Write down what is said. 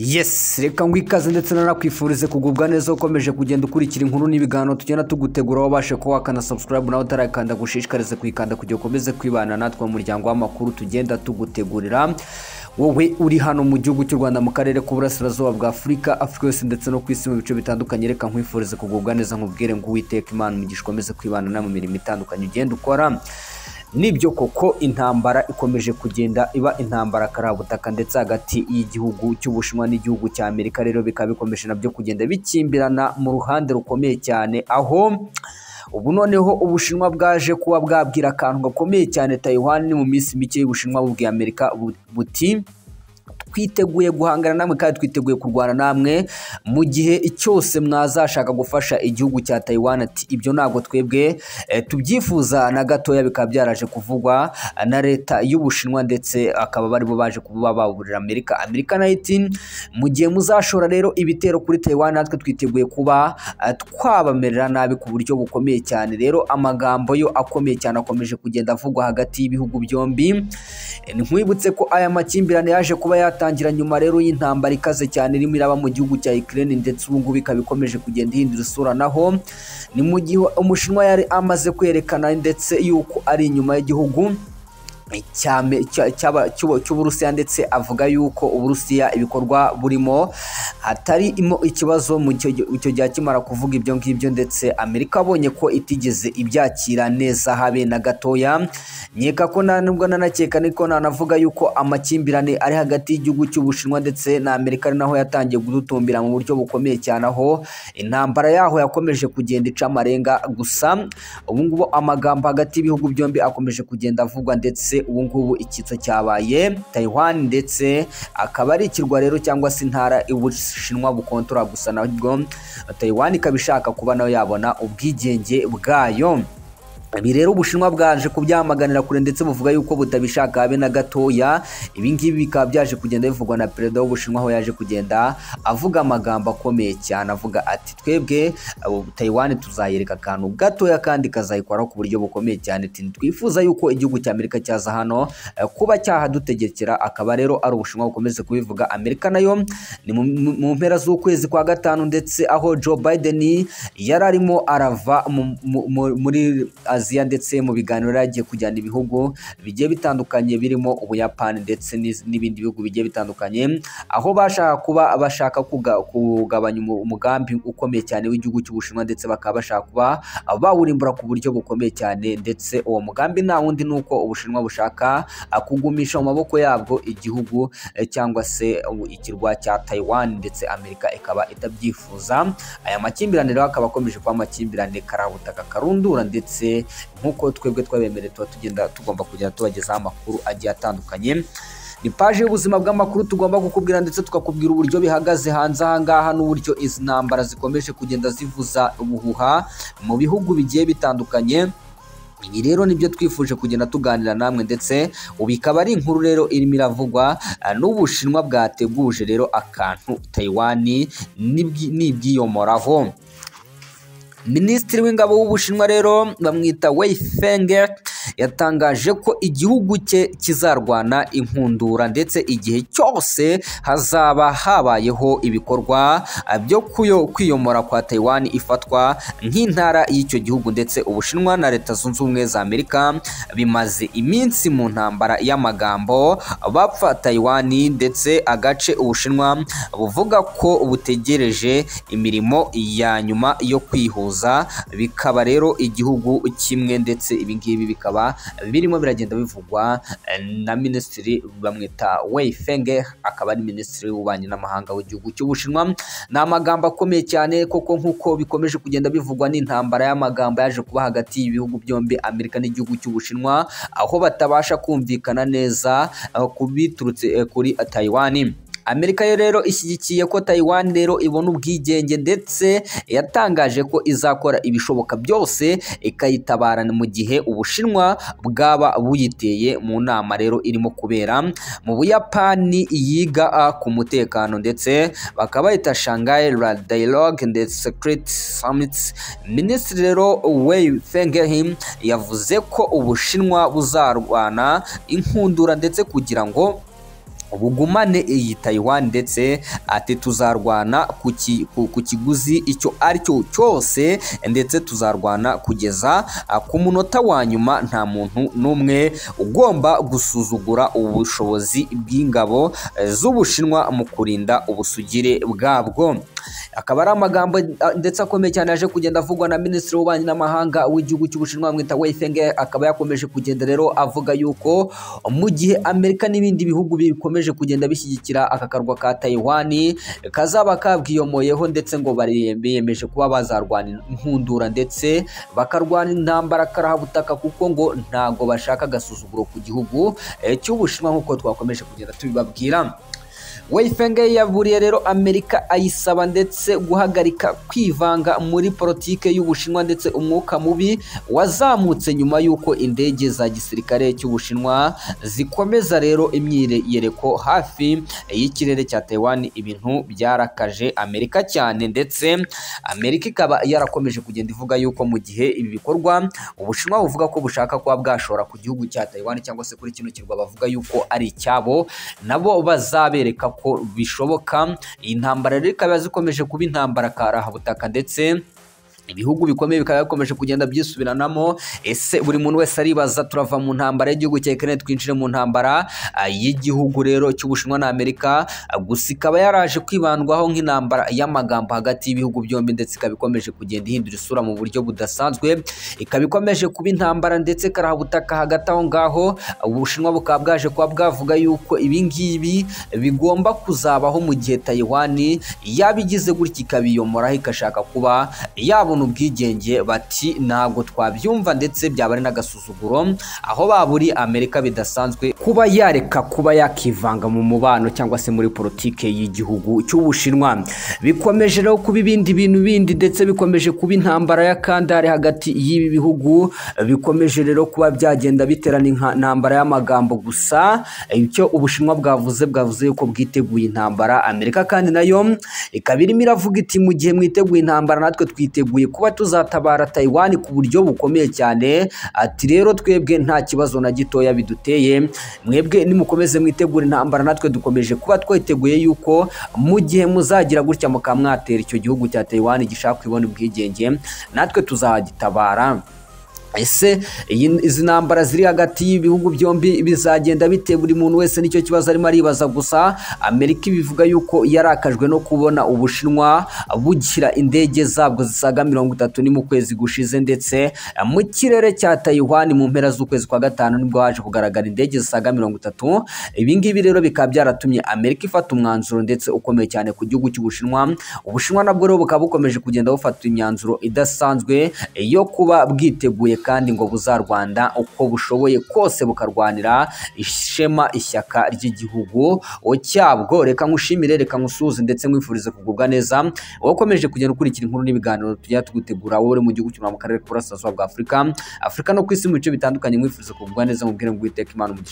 yesi reka ngo ikaze ndetse nanakwifurize kugubwa neza ukomeje kugenda ukurikira inkuru n'ibiganiro tugenda tugutegura wabashe kuba wakana subscribe nawe utarakanda gushishikarize kuyikanda kugira ukomeze kwibana natwe mu muryango w'amakuru tugenda tugutegurira wowe uri hano mu gihugu cy'u rwanda mu karere k'uburasirazuba bwa afurika afurika yose ndetse no ku isi mu bice bitandukanye reka nkwifurize kugubwa neza nkubwire ngo uwiteka imana umugisha ukomeze kwibana nawe mu mirimo itandukanye ugenda ukora nibyo koko intambara ikomeje kugenda iba intambara karabutaka ndetse hagati y'igihugu cy'ubushinwa n'igihugu cya amerika rero bikaba bikomeje nabyo kugenda bikimbirana mu ruhande rukomeye cyane aho ubu noneho ubushinwa bwaje kuba bwabwira akantu gakomeye cyane Taiwan ni mu minsi mike y'ubushinwa bubwiye amerika bu- buti twiteguye guhangana namwe kandi twiteguye kurwana namwe mu gihe cyose mwazashaka gufasha igihugu cya Taiwan ati ibyo ntabwo twebwe eh, tubyifuza na gatoya bikaba byaraje kuvugwa na leta y'ubushinwa ndetse akaba bari bo baje kuba baburira Amerika Amerika nayo iti mu gihe muzashora rero ibitero kuri Taiwan natwe twiteguye kuba eh, twabamerera nabi ku buryo bukomeye cyane rero amagambo yo akomeye cyane akomeje kugenda avugwa hagati y'ibihugu byombi nkwibutse ko aya makimbirane yaje kuba yatangira nyuma rero y'intambara ikaze cyane irimo iraba mu gihugu cya Ukraine ndetse ubu ngubu ikaba ikomeje kugenda ihindura isura naho ni mu gihe umushinwa yari amaze kwerekana ndetse yuko ari inyuma y'igihugu cyame- cya- cy'aba- cy'ubu- cy'uburusiya ndetse avuga yuko uburusiya ibikorwa burimo hatari imo ikibazo mu cyo gihe- icyo gihe akimara kuvuga ibyo ngibyo ndetse amerika abonye ko itigeze ibyakira neza habe na gatoya nkeka ko nta nubwo nanakeka niko nanavuga yuko amakimbirane ari hagati y'igihugu cy'ubushinwa ndetse na amerika ari naho yatangiye kudutumbira mu buryo bukomeye cyane aho intambara yaho yakomeje kugenda ica amarenga gusa ubu ngubu amagambo hagati y'ibihugu byombi akomeje kugenda avugwa ndetse ubu ngubu icyitso cyabaye Taiwan ndetse akaba ari ikirwa rero cyangwa se intara ubushinwa bukontora gusa nabwo Taiwan ikaba ishaka kuba nayo yabona ubwigenge bwayo ibi rero ubushinwa bwaje kubyamaganira kure ndetse buvuga yuko butabishaka habe na gatoya ibi ngibi bikaba byaje kugenda bivugwa na perezida w'ubushinwa aho yaje kugenda avuga amagambo akomeye cyane avuga ati twebwe abo taiwan tuzayereka akantu gatoya kandi kazayikoraho ku buryo bukomeye cyane ati twifuza yuko igihugu cya amerika cyaza hano eh, kuba cyahadutegekera akaba rero ari ubushinwa bukomeze kubivuga amerika nayo ni mu- mu mu mpera z'ukwezi kwa gatanu ndetse aho joe biden yari arimo arava mu- mu- mu- muri aziya ndetse mu biganiro yari agiye kujyana ibihugu bigiye bitandukanye birimo ubuyapani ndetse n'iz- n'ibindi bihugu bigiye bitandukanye aho bashaka kuba bashaka kuga- kugabanya umu- umugambi ukomeye cyane w'igihugu cy'ubushinwa ndetse bakaba bashaka kuba bawurimbura ku buryo bukomeye cyane ndetse uwo mugambi nta wundi ni uko ubushinwa bushaka ah, kugumisha mu maboko yabwo igihugu eh, cyangwa se u- ikirwa cya Taiwan ndetse Amerika ikaba itabyifuza aya makimbirane rero akaba akomeje kuba amakimbirane karabutaka karundura ndetse nk'uko twebwe twabemereye tuba tugenda tugomba kugenda tubagezaho amakuru agiye atandukanye ni paji y'ubuzima bw'amakuru tugomba kukubwira ndetse tukakubwira uburyo bihagaze hanze aha ngaha n'uburyo izi ntambara zikomeje kugenda zivuza ubuhuha mu bihugu bigiye bitandukanye ibi rero nibyo twifuje kugenda tuganira namwe ndetse ubu ikaba ari inkuru rero irimo iravugwa ah, n'ubushinwa bwateguje rero akantu Taiwan nibwi- nibwiyomoraho minisitiri w'ingabo w'ubushinwa rero bamwita Wei Feng yatangaje ko igihugu cye kizarwana inkundura ndetse igihe cyose hazaba habayeho ibikorwa ah, byo kuyo- kwiyomora kwa Taiwan ifatwa nk'intara y'icyo gihugu ndetse ubushinwa na leta zunze ubumwe za Amerika bimaze iminsi mu ntambara y'amagambo bapfa Taiwan ndetse agace ubushinwa buvuga ko butegereje imirimo ya nyuma yo kwihuza bikaba rero igihugu kimwe ndetse ibi ngibi bikaba birimo biragenda bivugwa eh, na minisitiri bamwita Wei Fenge akaba ari minisitiri w'ububanyi n'amahanga w'igihugu cy'ubushinwa ni amagambo akomeye cyane koko nk'uko bikomeje kugenda bivugwa n'intambara y'amagambo yaje kuba hagati y'ibihugu byombi amerika n'igihugu cy'ubushinwa aho batabasha kumvikana neza eh, ku biturutse eh, kuri Taiwan Amerika yo rero ishyigikiye ko Taiwan rero ibona ubwigenge ndetse yatangaje ko izakora ibishoboka byose ikayitabara mu gihe Ubushinwa bwaba buyiteye mu nama rero irimo kubera mu Buyapani yiga ah, ku mutekano ndetse bakaba bahita Shanghai Ra- Dialogue ndetse Secret Summit Minisitiri rero Wei Fengehim yavuze ko Ubushinwa buzarwana inkundura ndetse kugira ngo bugumane iyi Taiwan ndetse ati tuzarwana ku ki- ku- ku kiguzi icyo ari cyo cyose ndetse tuzarwana kugeza ah, ku munota wa nyuma nta muntu n'umwe ugomba gusuzugura ubushobozi bw'ingabo eh, z'Ubushinwa mu kurinda ubusugire bwabwo akaba ari amagambo ah, ndetse akomeye cyane yaje kugenda avugwa na minisitiri w'ububanyi n'amahanga w'igihugu cy'ubushinwa bamwita Wei Fenghe akaba yakomeje kugenda rero avuga yuko mu gihe Amerika n'ibindi bihugu bikomeje kugenda bishyigikira aka karwa ka Taiwan kazaba kabwiyomoyeho ndetse ngo bari- biyemeje kuba bazarwana inkundura ndetse bakarwana intambara karabutaka kuko ngo ntago bashaka agasuzuguro ku gihugu eh, cy'ubushinwa nk'uko twakomeje kugenda tubibabwira Weifenge yaburiye rero Amerika ayisaba ndetse guhagarika kwivanga muri politike y'Ubushinwa ndetse umwuka mubi wazamutse nyuma y'uko indege za gisirikare cy'Ubushinwa zikomeza rero imyiyereko hafi y'ikirere cya Taiwan ibintu byarakaje Amerika cyane ndetse Amerika ikaba yarakomeje kugenda ivuga yuko mu gihe ibi bikorwa Ubushinwa buvuga ko bushaka kuba bwashora ku gihugu cya Taiwan cyangwa se kuri kino kirwa bavuga yuko ari icyabo nabo bazabereka ko bishoboka iyi ntambara rero ikaba zikomeje kuba intambara karahabutaka ndetse ibihugu bikomeye bikaba bikomeje kugenda byisubiranamo ese buri muntu wese aribaza turava mu ntambara y'igihugu cya Ukraine twinjire mu ntambara ah, y'igihugu rero cy'Ubushinwa na Amerika ah, gusa ikaba yaraje kwibandwaho nk'intambara y'amagambo hagati y'ibihugu byombi ndetse ikaba ikomeje kugenda ihindura isura mu buryo budasanzwe ikaba ikomeje kuba intambara ndetse karabutaka hagati aho ngaho Ubushinwa bukaba bwaje kuba bwavuga yuko ibi ngibi bigomba kuzabaho mu gihe Taiwan yabigize gutya ikabiyomoraho ikashaka kuba yabona ubwigenge bati ntabwo twabyumva ndetse byaba ari n'agasuzuguro aho baburi Amerika bidasanzwe kuba yareka kuba yakivanga mu mubano cyangwa se muri politike y'igihugu cy'Ubushinwa bikomeje rero kuba ibindi bintu bindi ndetse bikomeje kuba intambara ya kandare hagati y'ibi bihugu bikomeje rero kuba byagenda biterana inka- intambara y'amagambo gusa icyo Ubushinwa bwavuze bwavuze yuko bwiteguye intambara Amerika kandi nayo ikaba irimo iravuga iti mu gihe mwiteguye intambara natwe twiteguye kuba tuzatabara Taiwan ku buryo bukomeye cyane ati rero twebwe nta kibazo na gitoya biduteye mwebwe nimukomeze mwitegura intambara natwe dukomeje kuba twiteguye yuko mu gihe muzagira gutya mukaba mwatera icyo gihugu cya Taiwan gishaka kwibona ubwigenge natwe tuzagitabara ese iyi- izi ntambara ziri hagati y'ibihugu byombi bizagenda bite buri muntu wese nicyo kibazo arimo aribaza gusa amerika ibivuga yuko yarakajwe no kubona ubushinwa bugira indege zabwo zisaga mirongo itatu ni mu kwezi gushize ndetse mu kirere cya Taiwan mu mpera z'ukwezi kwa gatanu nibwo haje kugaragara indege zisaga mirongo itatu ibi ngibi rero bikaba byaratumye amerika ifata umwanzuro ndetse ukomeye cyane ku gihugu cy'ubushinwa ubushinwa nabwo rero bukaba bukomeje kugenda bufata imyanzuro idasanzwe yo kuba bwiteguye kandi ngo buzarwanda uko bushoboye kose bukarwanira ishema ishyaka ry'igihugu cyabwo reka nkushimire reka nkusuhuze ndetse nkwifurize kugubwa neza wowe ukomeje kugenda ukurikira inkuru n'ibiganiro tujya tugutegura wowe uri mu gihugu cy'umwami mu karere k'uburasirazuba bwa afurika afurika no ku isi mu bice bitandukanye nkwifurize kugubwa neza nkubwire ngo uwiteka imana umugisha